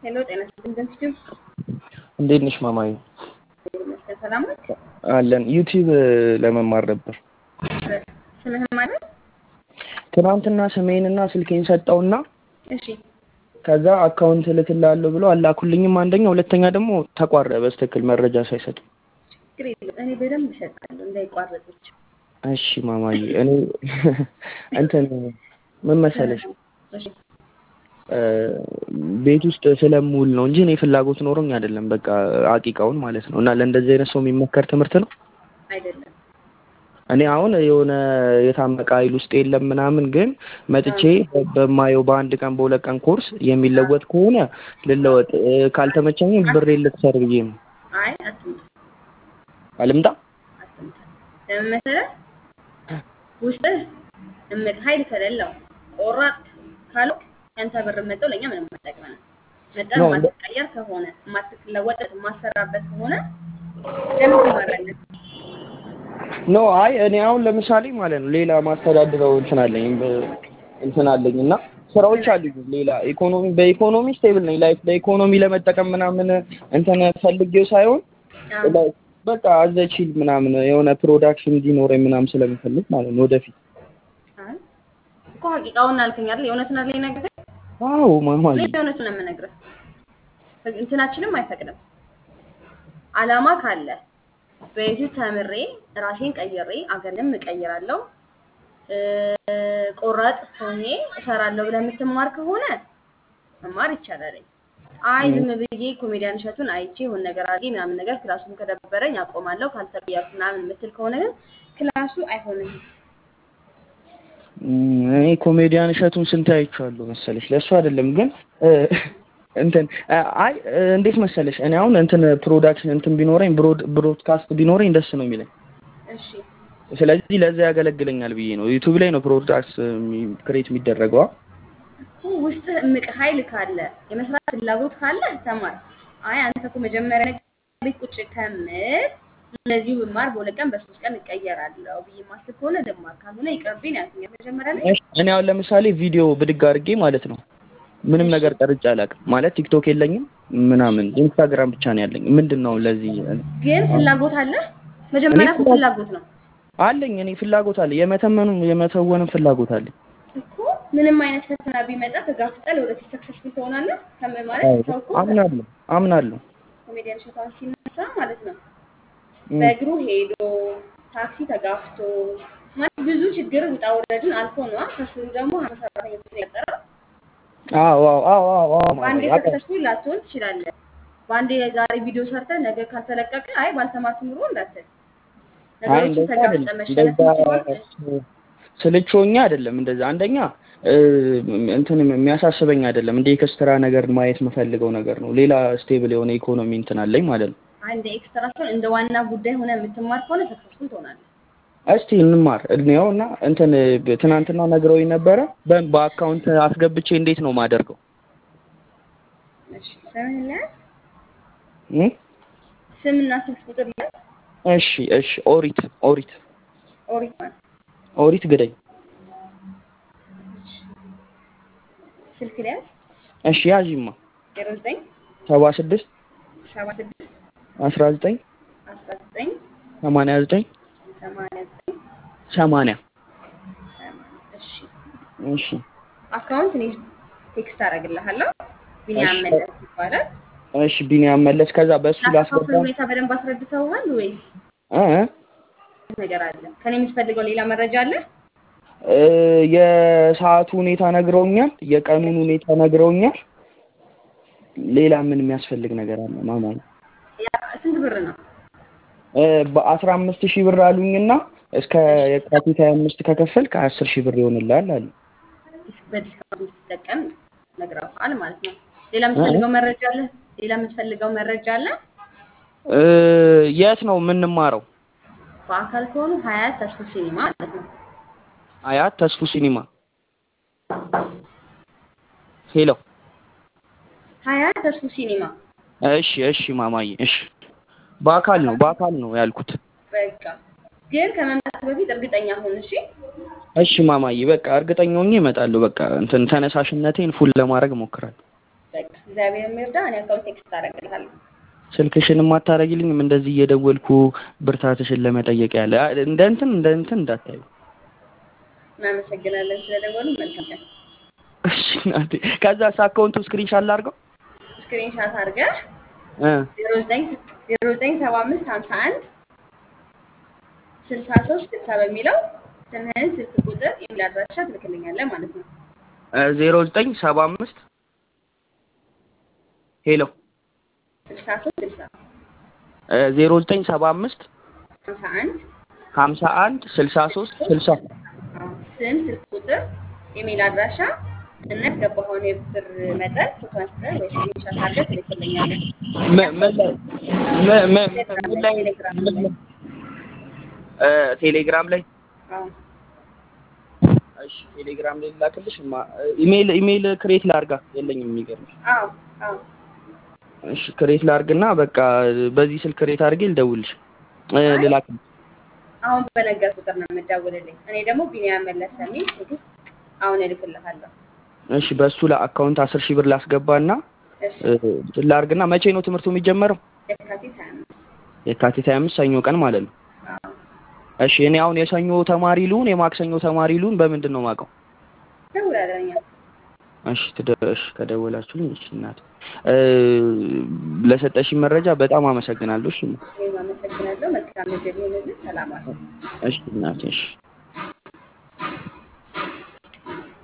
ሄሎ ጤና ይስጥልኝ። እንዴት ነሽ ማማዬ? ይመስገን ሰላም ነች። አለን ዩቲዩብ ለመማር ነበር። ስምህን ማለት? ትናንትና ስሜንና ስልኬን ሰጠውና እሺ ከዛ አካውንት እልክልሃለሁ ብሎ አላኩልኝም። አንደኛ፣ ሁለተኛ ደግሞ ተቋረ በስትክክል መረጃ ሳይሰጡ። ችግር የለም እኔ በደንብ እሰጣለሁ እንዳይቋረጥች። እሺ ማማዬ፣ እኔ እንትን ምን መሰለሽ እሺ ቤት ውስጥ ስለምውል ነው እንጂ እኔ ፍላጎት ኖሮኝ አይደለም። በቃ አቂቃውን ማለት ነው። እና ለእንደዚህ አይነት ሰው የሚመከር ትምህርት ነው። አይደለም እኔ አሁን የሆነ የታመቀ ኃይል ውስጥ የለም ምናምን፣ ግን መጥቼ በማየው በአንድ ቀን በሁለት ቀን ኮርስ የሚለወጥ ከሆነ ልለወጥ፣ ካልተመቸኝም ብሬ ልትሰር ብዬ ነው። አይ አትምጣ አልምጣ አትምጣ። ለምን መሰለህ ውስጥህ እምቅ ኃይል ከሌለው ቆራጥ ካልሆንክ ያንተ ብር መጠው ለእኛ ምንም አይጠቅመንም። መጠን ነው። የማትቀየር ከሆነ የማትለወጥ የማትሰራበት ከሆነ ለምን ትማራለህ? ኖ አይ እኔ አሁን ለምሳሌ ማለት ነው ሌላ ማስተዳድረው እንትን አለኝ በ- እንትን አለኝ እና ስራዎች አሉኝ ሌላ ኢኮኖሚ በኢኮኖሚ ስቴብል ነኝ። ላይፍ በኢኮኖሚ ለመጠቀም ምናምን እንትን ፈልጌው ሳይሆን አዎ። like በቃ አዘቺል ምናምን የሆነ ፕሮዳክሽን እንዲኖረኝ ምናምን ስለምፈልግ ማለት ነው ወደፊት። አይ እኮ ሀቂቃውን አልከኝ አይደል? የእውነቱን አለኝ ነገር አዎ ማማዬ እኔ የእውነቱን ነው የምነግርህ። እንትናችንም አይፈቅድም። አላማ ካለ በዩቱ ተምሬ ራሴን ቀይሬ አገርንም እቀይራለሁ እ፣ ቆራጥ ሆኜ እሰራለሁ ብለህ የምትማር ከሆነ መማር ይቻላል። አይ ዝም ብዬ ኮሜዲያን እሸቱን አይቼ የሆነ ነገር አድርጌ ምናምን ነገር ክላሱን ከደበረኝ አቆማለሁ ካልተቀየርኩ ምናምን የምትል ከሆነ ግን ክላሱ አይሆንም። እም፣ እኔ ኮሜዲያን እሸቱን ስንት አይቼዋለሁ መሰለሽ። ለእሱ አይደለም ግን እ፣ እንትን እ፣ አይ እ፣ እንዴት መሰለሽ እኔ አሁን እንትን ፕሮዳክሽን እንትን ቢኖረኝ ብሮድ ብሮድካስት ቢኖረኝ ደስ ነው የሚለኝ። እሺ ስለዚህ ለዛ ያገለግለኛል ብዬ ነው። ዩቲዩብ ላይ ነው ፕሮዳክት ክሬት የሚደረገው። እኮ ውስጥ እምቅ ኃይል ካለ የመስራት ፍላጎት ካለ ተማር። አይ አንተ እኮ መጀመሪያ ነገር ቤት ቁጭ ከምል እነዚሁ ብማር በሁለት ቀን በሶስት ቀን እቀየራለሁ ብዬ ማስብ ከሆነ ልማር፣ ካልሆነ ይቅርብኝ ያልኩኝ መጀመሪያ ላይ። እሺ፣ እኔ አሁን ለምሳሌ ቪዲዮ ብድግ አድርጌ ማለት ነው ምንም ነገር ቀርጬ አላውቅም። ማለት ቲክቶክ የለኝም ምናምን ኢንስታግራም ብቻ ነው ያለኝ። ምንድን ነው ለዚህ ግን ፍላጎት አለ። መጀመሪያ እኮ እኔ ፍላጎት ነው አለኝ። እኔ ፍላጎት አለ፣ የመተመኑም የመተወንም ፍላጎት አለኝ። እኮ ምንም አይነት ፈተና ቢመጣ ተጋፍጠህ ለወደፊት ሰክሰስፉል ትሆናለህ። ከም ማለት አዎ፣ ሰው እኮ አምናለሁ አምናለሁ። ኮሜዲያን እሸቷን ሲነሳ ማለት ነው እም፣ በእግሩ ሄዶ ታክሲ ተጋፍቶ ማለት ብዙ ችግር ውጣ ውረድን አልፎ ነዋ። ከስሩ ደግሞ ሀምሳ ሰራተኞችን የቀጠረው አዎ አዎ አዎ አዎ አዎ በአንዴ ማማዬ፣ አውቃለሁ። ሰክሰስፉል ላትሆን ትችላለህ። በአንዴ ዛሬ ቪዲዮ ሰርተህ ነገ ካልተለቀቀ አይ ባልተማርኩ ኑሮ እንዳትል አይ ነገሮችን እንደዛ ተጋፍጠህ አይደለም። መሸነፍ እንደዛ የምትችለው ስልቾኛ አይደለም። እንደዛ አንደኛ እ፣ እንትን የሚያሳስበኝ አይደለም። እንደ ኤክስትራ ነገር ማየት የምፈልገው ነገር ነው። ሌላ ስቴብል የሆነ ኢኮኖሚ እንትን አለኝ ማለት ነው። አንድ ኤክስትራ ሲሆን እንደ ዋና ጉዳይ ሆነ የምትማር ከሆነ ሰክሰስፉል ትሆናለህ። እስቲ እንማር እድሜው እና እንትን ብ- ትናንትና ነግረውኝ ነበረ። በ- በአካውንት አስገብቼ እንዴት ነው ማደርገው? እሺ ስምህን ለያዝ፣ እ? ስምና ስልክ ቁጥር ለያዝ። እሺ እሺ። ኦሪት ኦሪት ኦሪት ማለት ኦሪት ግደኝ። ስልክ ለያዝ እሺ ያዥማ ዜሮ ዘጠኝ ሰባ ስድስት ሰባ ስድስት አስራ ዘጠኝ አስራ ዘጠኝ ሰማንያ ዘጠኝ ሰማንያ ዘጠኝ ሰማንያ ሰማንያ እሺ እሺ አካውንት እኔ ቴክስት አደርግልሃለሁ። ቢኒያም እሺ መለስ ይባላል። እሺ። ቢኒያም መለስ። ከዛ በእሱ ላከፋፍል ላስገባ ሁኔታ በደንብ አስረድተውሃል ወይስ እ እ? ነገር አለ? ከኔ የምትፈልገው ሌላ መረጃ አለ? እ፣ የሰዓቱ ሁኔታ ነግረውኛል። የቀኑን ሁኔታ ነግረውኛል። ሌላ ምን የሚያስፈልግ ነገር አለ ማማ? ያ ስንት ብር ነው? እ፣ በአስራ አምስት ሺህ ብር አሉኝና እስከ እሺ የካቲት ሀያ አምስት ከከፈልክ አስር ሺህ ብር ይሆንልሃል አሉ። በዲስካውንት እንድትጠቀም ነግረውሃል ማለት ነው። ሌላ እ እ? የምትፈልገው መረጃ አለ? ሌላ የምትፈልገው መረጃ አለ? እ፣ የት ነው የምንማረው? በአካል ከሆኑ ሀያት ተስፉ ሲኒማ ማለት ነው። አያት ተስፉ ሲኒማ። ሄሎ። ሀያት ተስፉ ሲኒማ እሺ እሺ ማማዬ እሺ። በአካል ነው በአካል ነው ያልኩት። በቃ ግን ከመምጣት በፊት እርግጠኛ ሁን እሺ። እሺ ማማዬ በቃ እርግጠኛ ሆኜ እመጣለሁ። በቃ እንትን ተነሳሽነቴን ፉል ለማድረግ እሞክራለሁ። በቃ እግዚአብሔር የሚርዳ። እኔ አካውንት ቴክስት አደርግልሃለሁ። ስልክሽንም አታረጊልኝም እንደዚህ እየደወልኩ ብርታትሽን ለመጠየቅ ያለ እንደ እንትን እንደ እንትን እንዳታዩ። እናመሰግናለን ስለደወሉ። መልካም ቀን። እሺ እናቴ። ከዛስ አካውንቱ ስክሪንሻት ላድርገው ስክሪንሻት አድርገህ እ ዜሮ ዘጠኝ ዜሮ ዘጠኝ ሰባ አምስት ሀምሳ አንድ ስልሳ ሶስት ስልሳ በሚለው ስምህን፣ ስልክ ቁጥር፣ ኢሜል አድራሻ ትልክልኛለህ ማለት ነው። ዜሮ ዘጠኝ ሰባ አምስት ሄሎ ስልሳ ሶስት ስልሳ ዜሮ ዘጠኝ ሰባ አምስት ሀምሳ አንድ ሀምሳ አንድ ስልሳ ሶስት ስልሳ ስም፣ ስልክ ቁጥር፣ ኢሜል አድራሻ እና ያስገባኸውን የብር መጠን ፎቶ አንስተህ ወይ ስክሪንሻት አድርገህ ትልክልኛለህ። ምን ምን ላይ ምን ምን ምን ላይ ቴሌግራም ምን ላይ ላይ እ ቴሌግራም ላይ አዎ እሺ ቴሌግራም ላይ ላክልሽ ማ ኢሜል ኢሜል ክሬት ላርጋ የለኝም የሚገርምሽ አዎ አዎ እሺ ክሬት ላርግና በቃ በዚህ ስልክ ክሬት አድርጌ ልደውልሽ እ ልላክልሽ አሁን በነገር ቁጥር ነው የምደውልልኝ። እኔ ደግሞ ቢኒያም መለሰ የሚል ቴክስት አሁን እልክልሃለሁ። እሺ በሱ ለአካውንት አስር ሺህ ብር ላስገባና እሺ እ ላርግና መቼ ነው ትምህርቱ የሚጀመረው የካቲት ሀያ አምስት የካቲት 25 ሰኞ ቀን ማለት ነው አዎ እሺ እኔ አሁን የሰኞ ተማሪ ልሁን የማክሰኞ ተማሪ ልሁን በምንድን ነው የማውቀው ደውላለሁ እኛ እሺ ትደሽ ከደወላችሁልኝ እሺ እናት እ ለሰጠሽኝ መረጃ በጣም አመሰግናለሁ እሺ እኔም አመሰግናለሁ። መልካም እድል ይሁንልህ። ሰላም አለ እሺ እናቴ እሺ